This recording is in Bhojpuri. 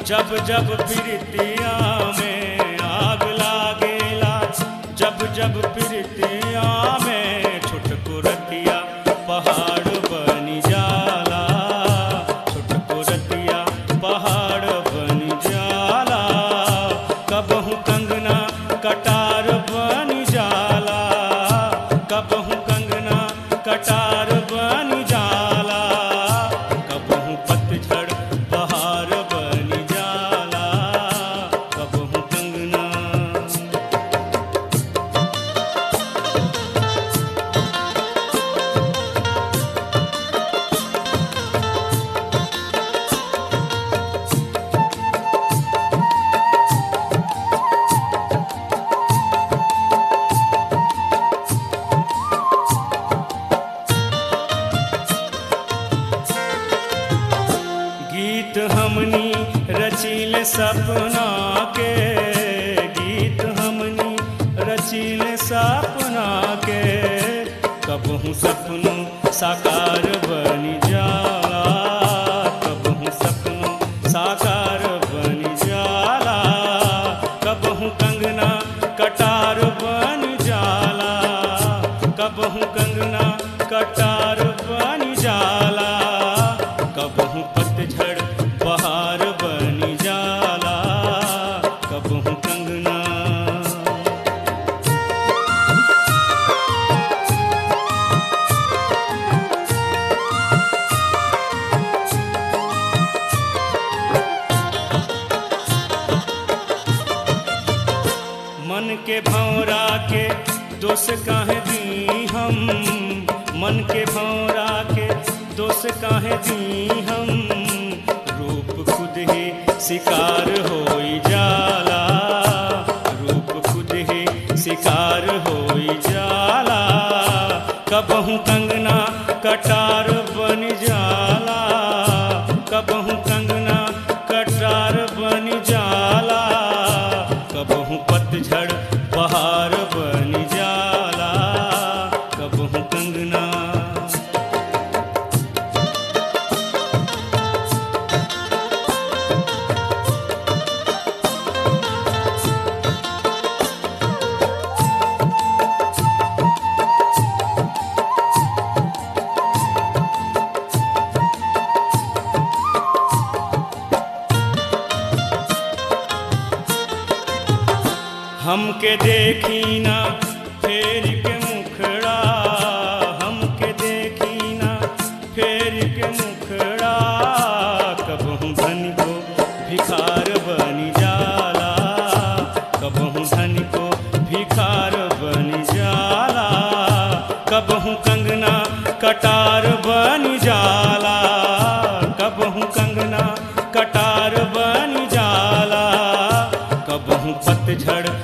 जब जब प्रीतिया में आग लागेला जब जब प्रीतिया में छुटको रतिया पहाड़ बनी जाला छुटको रतिया पहाड़ बनी जाला कबहू कंगना कटार बनी जाला कबहू कंगना कटार बनी जाला कबहू पतझड़ बहार बनी जाला कबहू कंगना गीत हमनी रचिल सपना के गीत हमनी रचिल सपना के कबहू सपनों साकार बनी जाला कबहू सपनों साकार बनी जाला कबहू कंगना कटार बन जाला कबहू कंगना कटार बन जाला कबहू पतझड़ बहार बनी जाला कबहू कंगना मन के भौरा के दोष काहे दी हम मन के भौरा के दोष काहे दी हम रूप खुद ही शिकार होई जाला रूप खुद ही शिकार होई जाला कबहू कंगना कटार बन जाला कबहू कंगना कटार बन जाला कबहू पतझड़ बहार बन जाला कबहू कंगना हमके देखी ना फेर के मुखड़ा हमके देखी ना फेर के मुखड़ा कबहू धन को भिखार बनी जाला कबहू धन को भिखार बनी जाला कबहू कंगना कटार बनी जाला कबहू कंगना कटार बनी जाला कबहू पतझड़